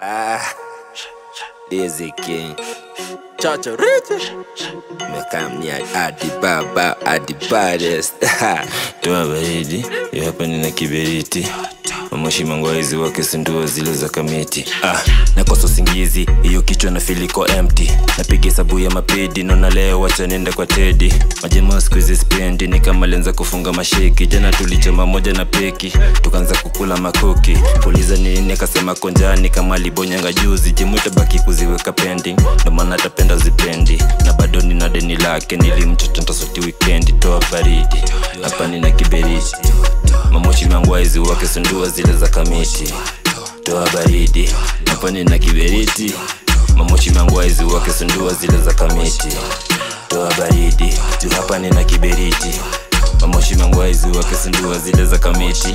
Ah, Dizzy King. Chacha Rich. Mekamnia Adi Baba Adi Baddest. toa baridi ya hapa nina kiberiti mamoshi mangwaizi wake sindua zile za kamiti ah, nakosa usingizi hiyo kichwa na filiko empty napiga hesabu ya mapedi naona leo wacha nenda kwa tedi majema siku hizi spendi ni kama lenza kufunga masheki jana tulichoma moja na peki tukaanza kukula makuki uliza nini akasema konjani kama alibonyanga juzi jemwita baki kuziweka pending ndo maana tapenda zipendi na bado nina deni lake nilimchocha ntasoti wikendi toa baridi hapa nina kiberiti mamoshi mangwaizi wake sundua zile za kamiti toa baridi hapa nina kiberiti mamoshi mangwaizi wake sundua zile za kamiti toa baridi juu hapa nina kiberiti mamoshi mangwaizi wake sundua zile za kamiti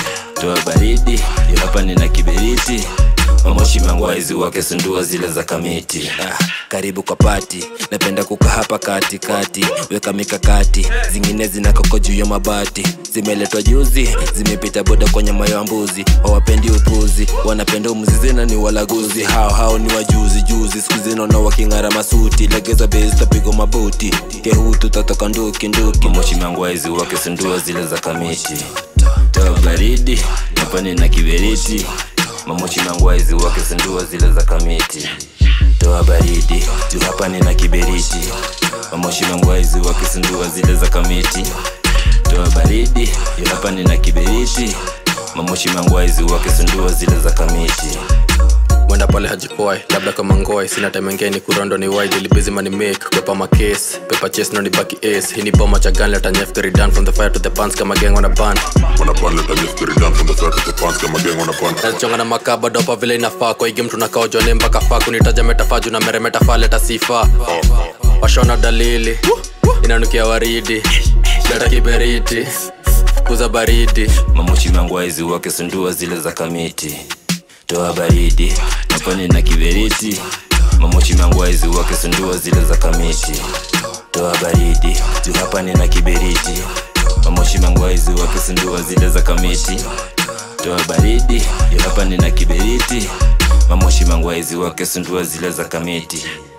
toa baridi juu hapa nina kiberiti mamoshi mangwaizi wake sundua zile za kamiti ah, karibu kwa pati napenda kuka hapa katikati weka mikakati zingine zinakoko juu ya mabati zimeletwa juzi zimepita boda kwenye mayo ya mbuzi hawapendi upuzi wanapenda umzizi na ni walaguzi hao hao ni wajuzi juzi siku zinaona waking'ara masuti legeza bezi tapigwa mabuti kehutu tatoka nduki nduki moshi mangwaizi wake sundua zile za kamiti toa baridi napani na kiberiti mamoshi mangwaizi wake sindua zile za kamiti toa baridi juu hapa nina kiberiti mamoshi mangwaizi wake sindua zile za kamiti toa baridi juu hapa nina kiberiti mamoshi mangwaizi wake sindua zile za kamiti Mwenda pale hajipoi labda kama ngoi sina time ngeni kurondo ni wide ili busy money make pepa my case pepa chase no ni baki ace hii ni bomba cha gun let a nyef get done from the fire to the pants kama gang on a band Wanna ban let us just get it done from the start to the pants kama gang wanna ban nazichonga na makaba dopa vile inafaa kwa hii game tunakao jone mpaka faa kunitaja metafaa na meremeta faa leta sifa washona dalili inanukia waridi leta kiberiti kuza baridi mamoshi mangwaizi wake sundua zile za kamiti toa baridi napani na kiberiti mamoshi mangwaizi wake sundua zile za kamiti toa baridi juu hapa nina kiberiti mamoshi mangwaizi wake sundua zile za kamiti toa baridi juu hapa nina kiberiti mamoshi mangwaizi wake sundua zile za kamiti